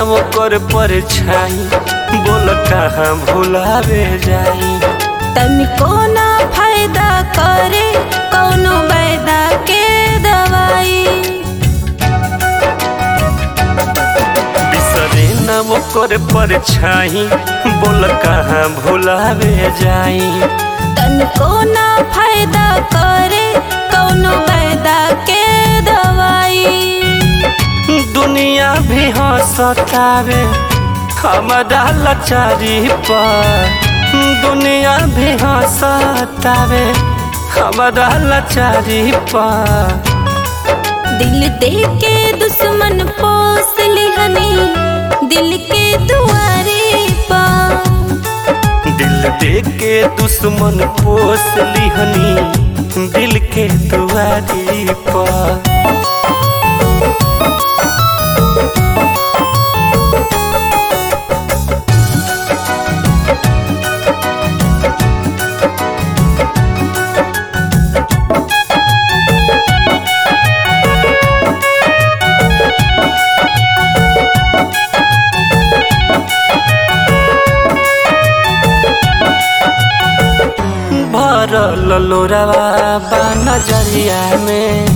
ओकर परछाई बोल कहाँ भुलावे जाई तनिको ना फायदा करे कौनो बैदा के दवाई बिसरे न ओकर परछाई बोल कहाँ भुलावे जाई तनिको ना फायदा करे कौनो बैदा के दवाई दुनिया भी हंसतावे हमारा लाचारी पर दुनिया भी हंसतावे हमारा लाचारी पर दिल दे के दुश्मन पोस लिहनी दिल के दुआरे पा दिल दे के दुश्मन पोस लिहनी दिल के दुआरी पर भरल लोरावा बा नजरिया में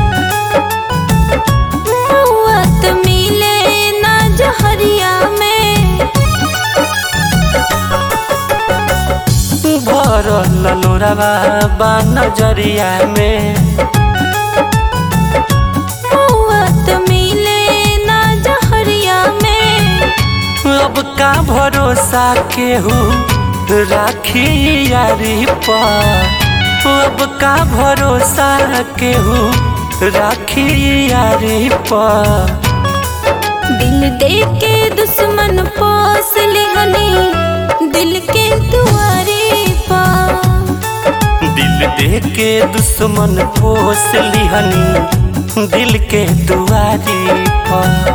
मौत मिले ना जहरिया में भरल लोरावा बा नजरिया में मौत मिले ना जहरिया में अब का भरोसा केहू राखी यारी पर अब का भरोसा केहू राखी यारी पर दिल दे के दुश्मन पोस लिहनी दिल के दुआरे पा दिल दे के दुश्मन पोस लिहनी दिल के दुआरी पर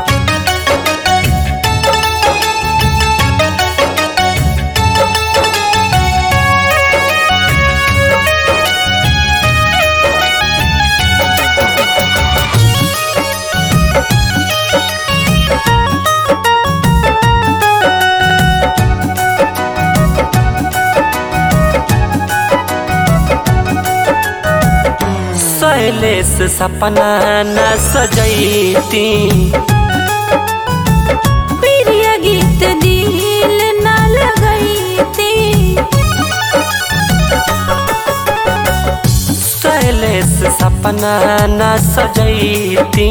शैलेश सपना न सजैती प्रिय गीत दिल ना लगैती शैलेश सपना न सजैती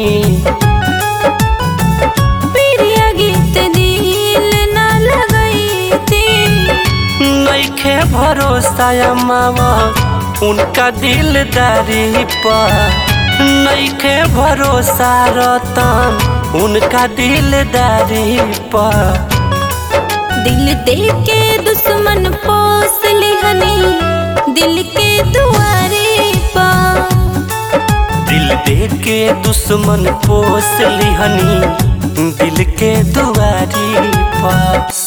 प्रिय गीत दिल ना लगैती नैखे भरोसा मावा उनका दिलदारी पर नैखे भरोसा रतन उनका दिलदारी पर दिल दे के दुश्मन पोस लिहनी दिल के दुआरे पा दिल दे के दुश्मन पोस लिहनी दिल के दुआरी पर